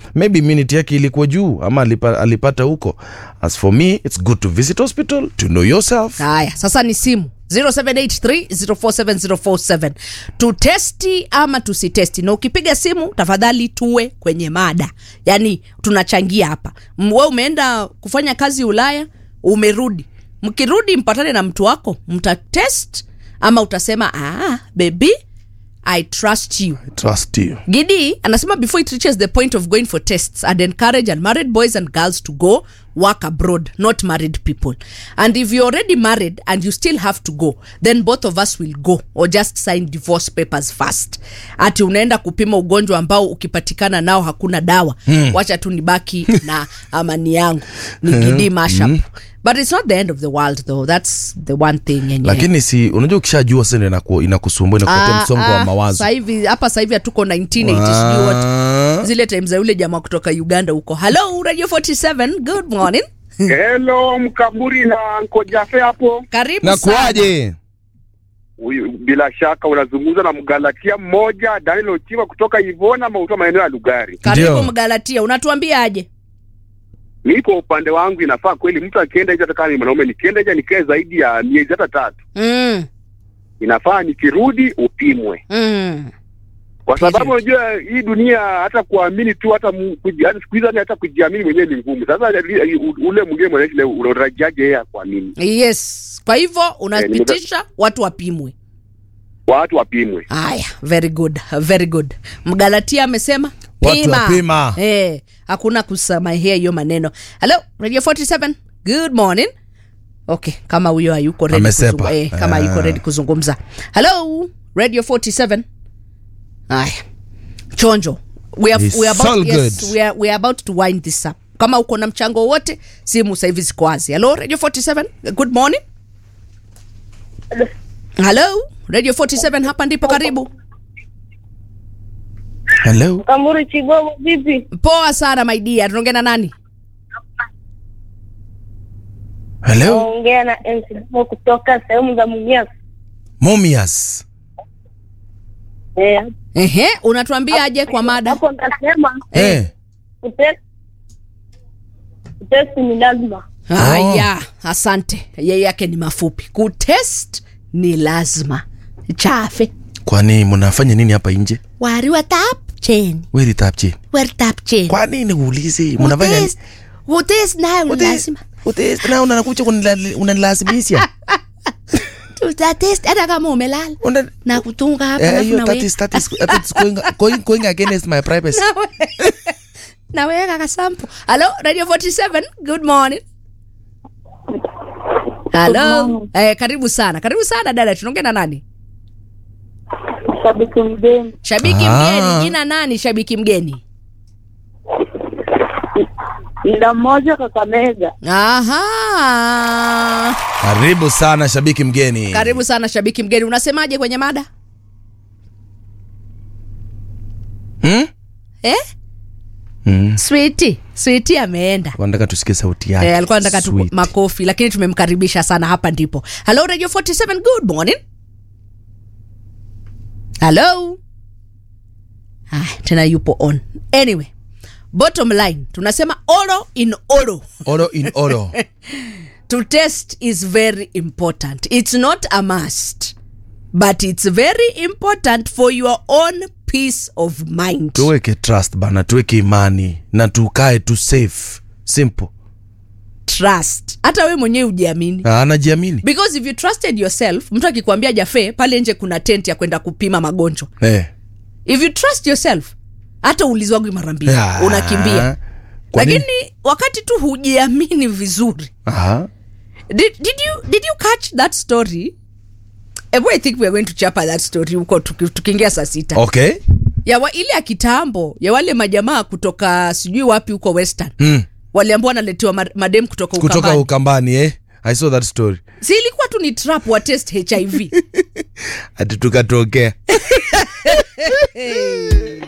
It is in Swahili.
maybe immunity yake ilikuwa juu ama alipa, alipata huko as for me it's good to visit hospital to know yourself haya sasa ni simu 0783047047 tutesti ama tusitesti na ukipiga simu tafadhali tuwe kwenye mada yaani tunachangia hapa M- we umeenda kufanya kazi ulaya umerudi mkirudi mpatane na mtu wako mtatest ama utasema ah, baby i trust you trust you Gidi anasema before it reaches the point of going for tests, I'd encourage unmarried boys and girls to go work abroad, not married people. And if you're already married and you still have to go, then both of us will go or just sign divorce papers first. Ati unaenda kupima ugonjwa ambao ukipatikana nao hakuna dawa. Hmm. Wacha tu nibaki na amani yangu. Ni Gidi mashup. But it's not the end of the world though. That's the one thing yenye. lakini si unajua ukishajua sasa ndio inaku- inakusumbua inakupatia msongo wa mawazo Sasa hivi hapa sasa hivi hatuko 1980 sijui what Ah. zile time za yule jamaa kutoka uganda huko hello radio 47 good morning Hello, Mkamburi na Nkojafe hapo. karibu na sana. kuaje Huyu bila shaka unazungumza na Mgalatia mmoja Daniel Ochiwa kutoka Ivona Mauta, maeneo ya Lugari. karibu Ndio. mgalatia unatuambia aje Nipo upande wangu, inafaa kweli mtu akienda nje, hata kama ni mwanaume, nikienda nje nikae zaidi ya miezi hata tatu, mm, inafaa nikirudi upimwe, mm. kwa sababu unajua hii dunia, hata kuamini tu, hata mu- kuji- hata siku hizi yani hata kujiamini mwenyewe ni ngumu. Sasa li- u- ule mwingine mwanaishi leo, unatarajiaje yeye akuamini? yes kwa hivyo unapitisha watu wapimwe Watu wapimwe. haya very good very good mgalatia amesema Watu pima. wapima. Eh, hakuna kusamahia hiyo maneno hello radio 47 good morning okay kama huyo hayuko ready Amesepa. kuzungu- eh, kama Ah. hayuko ready kuzungumza hello radio 47 haya chonjo we are, It's we are about, all yes, good. we are, we are about to wind this up kama uko na mchango wote simu sahivi ziko wazi hello radio 47 good morning hello radio 47 hapa ndipo karibu hello Kamuri Chigogo, vipi? poa sana my dear tunaongea na nani hello Naongea na MC Mo kutoka sehemu za Mumias. momias Eh, ehe unatuambia aje kwa mada hapo nasema eh. kutest kutest ni lazima. haya asante yeye yake ni mafupi kutest ni lazima chafe kwani mnafanya nini hapa nje wariwa tap cheni weri tapche weri tap cheni kwa nini uulize mnafanya nini? Utest- utest nayo ni Ute- lazima ute- na unakuja kunila- unanilazimisha tutatest hata kama umelala Una- na kutunga hapa Eh, alafu hiyo na that we- is- that is- that is going- going- going against my privacy Nawe- naweka kasampu halo radio 47 good morning halo morning. eh, karibu sana karibu sana dada tunaongea na nani Shabiki mgeni shabiki Ah. mgeni jina nani shabiki mgeni ila mmoja Kakamega. aha karibu sana shabiki mgeni karibu sana shabiki mgeni unasemaje kwenye mada hmm? eh? Hmm. switi switi ameenda nataka tusikie sauti yake Eh, alikuwa anataka tu Sweet. makofi lakini tumemkaribisha sana hapa ndipo halo radio 47 good morning halo ah, tena yupo on anyway bottom line tunasema oro in oro oro in oro to test is very important it's not a must but it's very important for your own peace of mind tuweke trust bana tuweke imani na tukae tu safe simple trust hata we mwenyewe ujiamini Ah, anajiamini because if you trusted yourself mtu akikwambia jafe pale nje kuna tent ya kwenda kupima magonjwa eh. if you trust yourself hata ulizwagwi mara mbili Ah. unakimbia Kwa nini? lakini wakati tu hujiamini vizuri Aha. did, did, you, did you catch that story Ebu, I think we are going to chapa that story huko tuki- tukiingia saa sita okay ya wa, ile ya kitambo ya wale majamaa kutoka sijui wapi huko western mm. waliambua wanaletewa ma- madem kutoka, kutoka Ukambani. ukambani eh? i saw that story si ilikuwa tu ni trap wa test hiv ati tukatokea